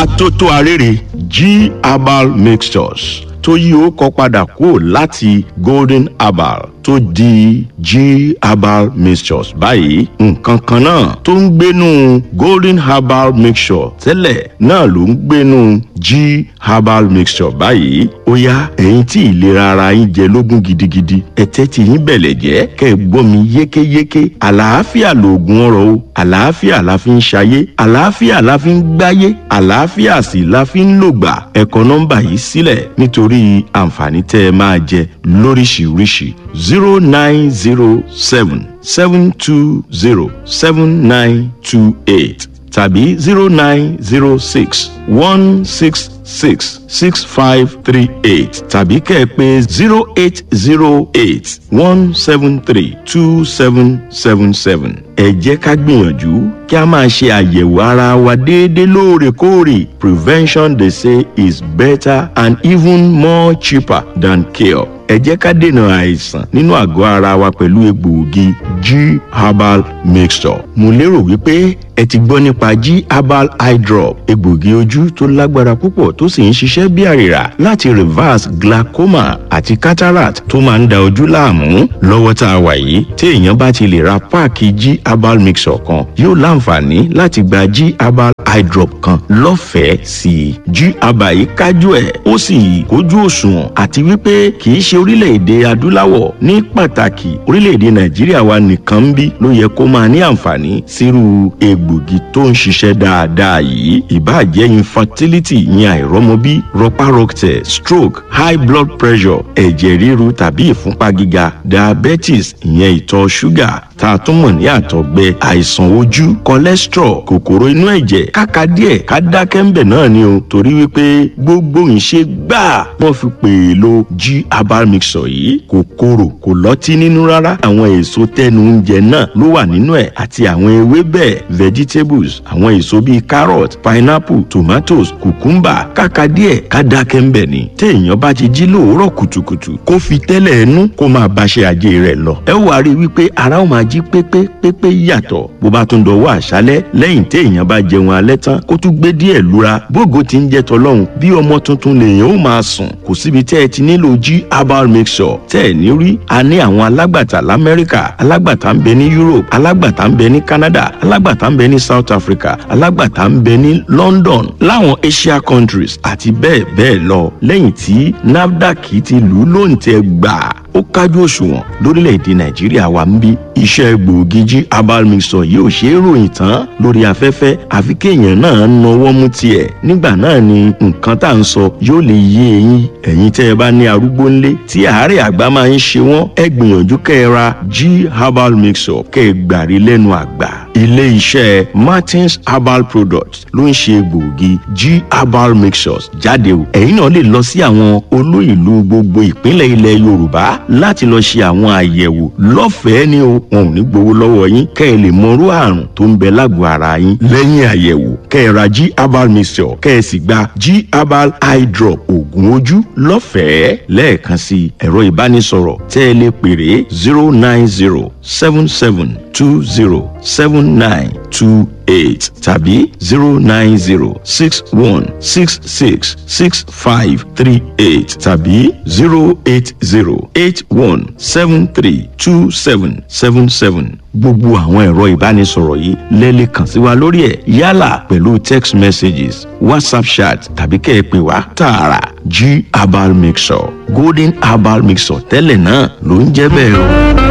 atótó arére g herbal mixtures tó yí ó kọ padà kúrò láti golden herbal tó di g herbal mixtures báyìí nǹkan kan náà tó ń gbénu golden herbal mixture tẹ́lẹ̀ náà ló ń gbénu g herbal mixture báyìí ó yá ẹ̀yin tí ìlera ara yín jẹ lógún gidigidi ẹ̀tẹ́ tí yín bẹ̀lẹ̀ jẹ́ kẹ́ ẹ gbọ́ mi yékéyéké àlàáfíà lòògùn ọrọ̀ o àlàáfíà la fi ń ṣayé àlàáfíà la fi ń gbáyé àlàáfíà sì la fi ń lògbà ẹ kọ nọ́mbà yìí sílẹ̀ nítorí àǹfààní tẹ́ ẹ máa jẹ lóríṣiríṣi zero nine zero seven seven two zero seven nine two eight tàbí zero nine zero six one six six six five three eight tàbí kẹ́ ẹ pé zero eight zero eight one seven three two seven seven seven. ẹ jẹ́ ká gbìyànjú kí a máa ṣe àyẹ̀wò ara wa déédéé lóòrèkóòrè prevention they say is better and even more cheaper than cure ẹ jẹ́ ká dènà àìsàn nínú àgọ́ ara wa pẹ̀lú egbòogi g herbal mixture mo lérò wípé ẹ ti gbọ́ nípa g herbal eye drop egbòogi ojú tó lágbára púpọ̀ tó sì ń ṣiṣẹ́ bí àrìrà láti reverse glaucoma àti cataract tó máa ń da ojú láàmú lọ́wọ́ tá a wà yìí tí èèyàn bá ti lè ra páàkì g herbal mixture kan yóò láǹfààní láti gba g herbal eye drop kan lọ́fẹ̀ẹ́ sí i g herbal yìí kájú ẹ̀ ó sì kójú òṣùwọ̀n àti wípé kì í ṣe orílẹ̀-èdè adúláwọ̀ ní pàtàkì orílẹ̀-èdè nàìjíríà wa nìkan ń bí ló yẹ kó máa ní àǹfààní sírú egbògi tó ń ṣiṣẹ́ dáadáa yìí ìbáàjẹ́ infertility ìyẹn àìrọ́mọbí rọpárọsẹ̀ stroke high blood pressure ẹ̀jẹ̀ ríru tàbí ìfúnpá gíga diabetes ìyẹn ìtọ̀ ṣúgà tá a tún mọ̀ ní àtọ̀gbẹ àìsàn ojú cholesterol kòkòrò inú ẹ̀jẹ̀ káka díẹ̀ ká dákẹ́ ń bẹ̀ náà ni o torí wípé gbogbo ìṣe gbáà wọ́n fi pè é lo g herbal mixture yìí kò korò kò lọ́tí nínú rárá àwọn èso tẹnu oúnjẹ náà ló wà nínú ẹ̀ àti àwọn ewébẹ̀ vegetables àwọn èso bíi carrot pineapple tomatoes cucumber káka díẹ̀ ká dákẹ́ ń bẹ̀ ni téèyàn bá ti jí lóòórọ̀ kùtùkùtù kó fi tẹ́lẹ̀ ẹnu kó máa báṣẹ́ ajé rẹ̀ lọ ẹ wàá rí i wípé ara ó máa jí pépé pépé yàtọ̀ bó bá tún dọwọ́ àṣálẹ́ lẹ́yìn téèyàn bá jẹun alẹ́ tán kó tún gbé díẹ̀ lura bógo ti ń jẹ tọlọ́hun bí ọmọ tuntun lèèyàn ó máa sùn kò síbi tẹ́ ẹ ti nílò g herbal mixture tẹ́ ẹ ní rí a ní àwọn alágbàtà lamẹ́ríkà alágbàtà ń bẹ ní europe alágbàtà ń bẹ ní canada alágbàtà ń bẹ ní south africa alágbàtà ń bẹ ní london láwọn asia countries àti bẹ́ẹ̀ bẹ́ẹ̀ lọ lẹ́yìn tí nafdac ti lù ú lóǹtẹ̀ gbà ó kájú òṣùwọ̀n lórílẹ̀‐èdè nàìjíríà wa ń bí iṣẹ́ gbòógì jí herbal mixture yìí ò ṣe é ròyìn tán lórí afẹ́fẹ́ àfi kéèyàn náà nawọ́ mú tiẹ̀ nígbà náà ni nǹkan tá à ń sọ yóò lè yé eyín ẹ̀yin tẹ́ ẹ bá ní arúgbó ńlé tí àárẹ̀ àgbà máa ń ṣe wọ́n ẹ gbìyànjú kẹ́ ẹ ra g herbal mixture kẹ́ ẹ gbàrí lẹ́nu àgbà ilé iṣẹ́ martins herbal products ló ń ṣe gbòógì g herbal mixtures jáde o ẹ̀yin náà lè lọ sí àwọn olú ìlú gbogbo ìpínlẹ̀ ilẹ̀ yorùbá láti lọ ṣe àwọn àyẹ̀wò lọ́fẹ̀ẹ́ ni o wọn ò ní gbowó lọ́wọ́ yín kẹ́ ẹ lè mọrú àrùn tó ń bẹ lágọ̀ọ́ ara yín lẹ́yìn àyẹ̀wò kẹ́ ẹ ra g herbal mixture kẹ́ ẹ sì gba g herbal eye drop oògùn ojú lọ́fẹ̀ẹ́ lẹ́ẹ̀kan sí ẹ̀rọ ìbánisọ̀rọ̀ tẹ́ ẹ lè pèrè zero nine zero seven seven two zero seven nine two eight tàbí zero nine zero six one six six six five three eight tàbí zero eight zero eight one seven three two seven seven seven gbogbo àwọn ẹ̀rọ ìbánisọ̀rọ̀ yìí lẹ́lẹ̀ kàn sí wa lórí ẹ̀ yálà pẹ̀lú text messages whatsapp chat tàbí kẹ́ ẹ pè wá tààrà g herbal mixture golden herbal mixture tẹ́lẹ̀ náà ló ń jẹ́ bẹ́ẹ̀ o.